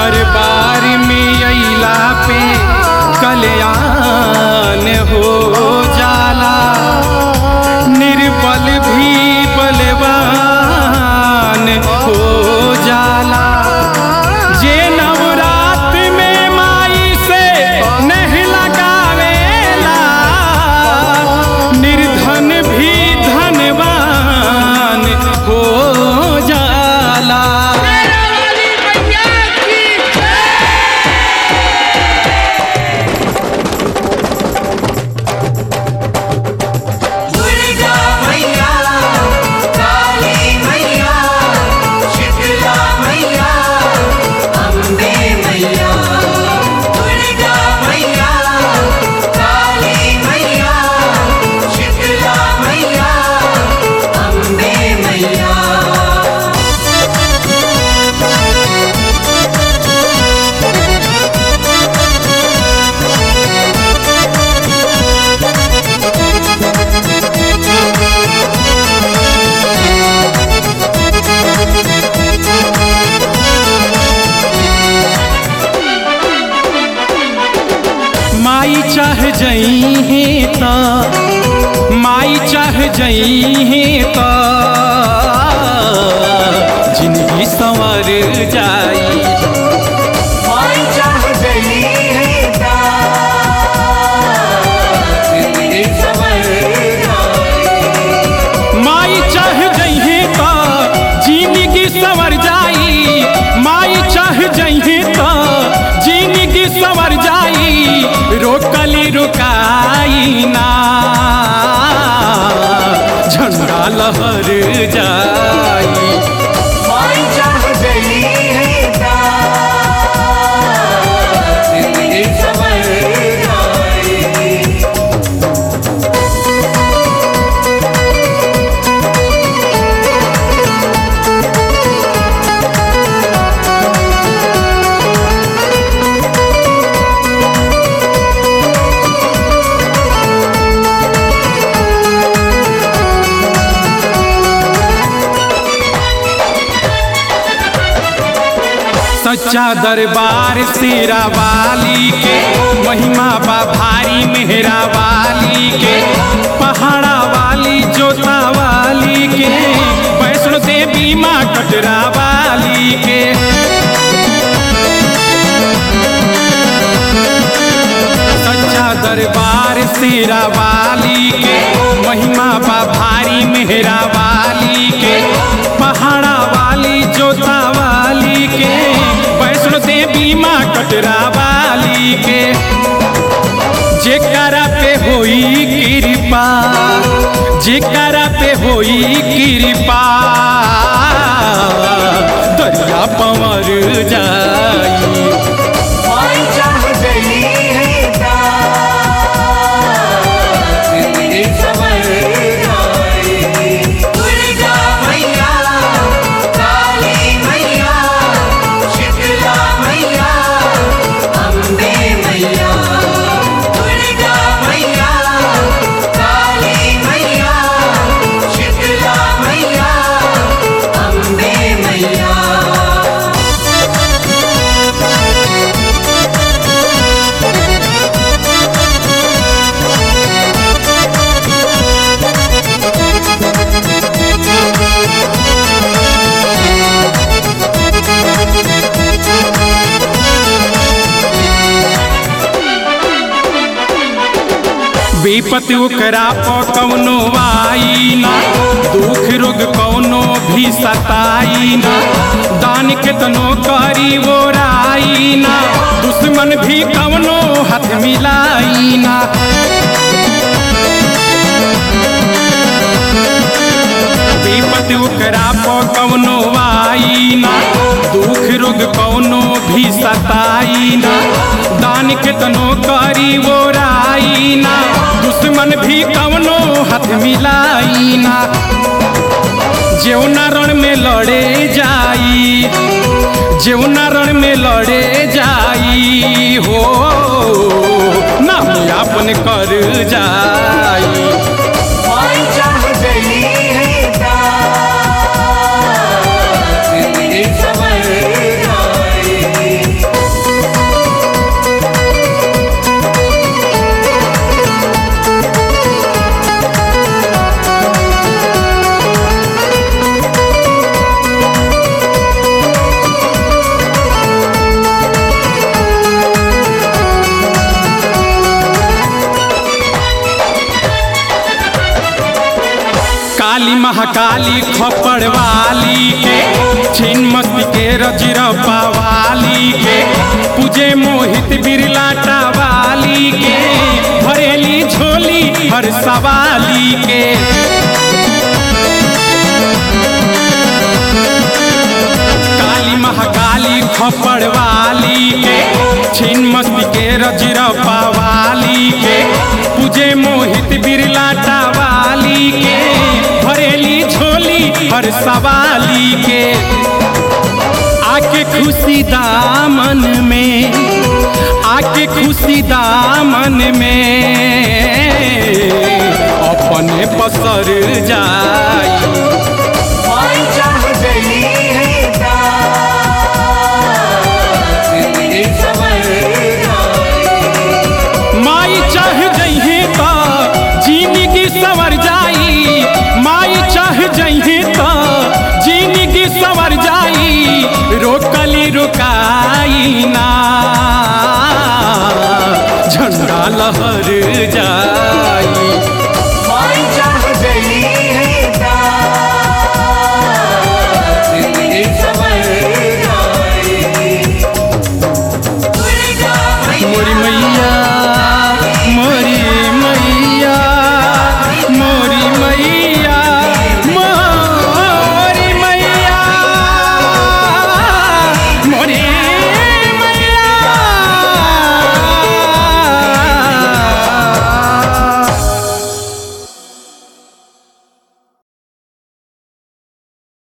दरबार में अइला पे कल्याण हो जाला निर्बल भी बलवान हो जाला जे नवरात में माई से नहीं लगावेला निर्धन भी धनवान हो जाला दुर्गा मैया काली मैया शीतला मैया अम्बे मैया दुर्गा मैया काली मैया शीतला मैया अम्बे मैया माई चाह जई है त माई चाह जई है त जिंदगी संवर जाई माई चाह जली है ता जिंदगी संवर जाए माई चाह जई है त जिंदगी संवर जाई माई चाह जई है त जिंदगी संवर जाई रोकली रुकाई ना झंडा लहर जाई माई चाह जली है ता जिंदगी संवर जाए सच्चा दरबार शेरा वाली के महिमा बा भारी मेहरा वाली के पहाड़ा वाली जोता वाली के वैष्णो देवी माँ कटरा वाली के सच्चा दरबार शेरा वाली के महिमा बा भारी मेहरा वाली के पहाड़ा वाली जोता वाली के वैष्णो देवी माँ कटरा वाली के जेकरा पे होई कृपा जेकरा पे होई कृपा दरिया पवर जाई माई चाह जली है ता जिंदगी संवर जाए दुर्गा मैया काली मैया शीतला मैया अम्बे मैया दुर्गा मैया काली मैया शीतला मैया अम्बे मैया विपत ओकरा प कौनो आई ना दुख रोग कौनो भी सताई ना दान केतनो करी वो राई ना दुश्मन भी कौनो हाथ मिलाई ना विपत ओकरा प कौनो आई ना दुख रोग कौनो भी सताई ना दान केतनो करी वो राई ना दुश्मन भी कौनो हाथ मिलाई ना जेवना रण में लड़े जाई जेवना रण में लड़े जाई हो नाम यापन कर जाई माई चाह जली है ता जिंदगी संवर जाए महाकाली खपड़ वाली के छिन मस्ती के रजरप्पा वाली के पूजे मोहित बिरलाटा वाली के भरेली झोली हर सवाली के काली महाकाली खपड़ वाली के छिन मस्ती के रजरप्पा वाली के पूजे मोहित बिरलाटा वाली के भरेली झोली हर सवाली के आके खुशी दामन में आके खुशी दामन में अपने पसर जाई माई चाह गई है जिंदगी संवर जाए माई चाह जइहे त जिंदगी सवर जाई माई चाह जइहे त जिंदगी सवर जाई रोकली रुकाई ना झंडा लहर जाई माई चाह गई है जिंदगी संवर जाए मोरी मैया मोरी मैया मोरी मैया मोरी मैया मोरी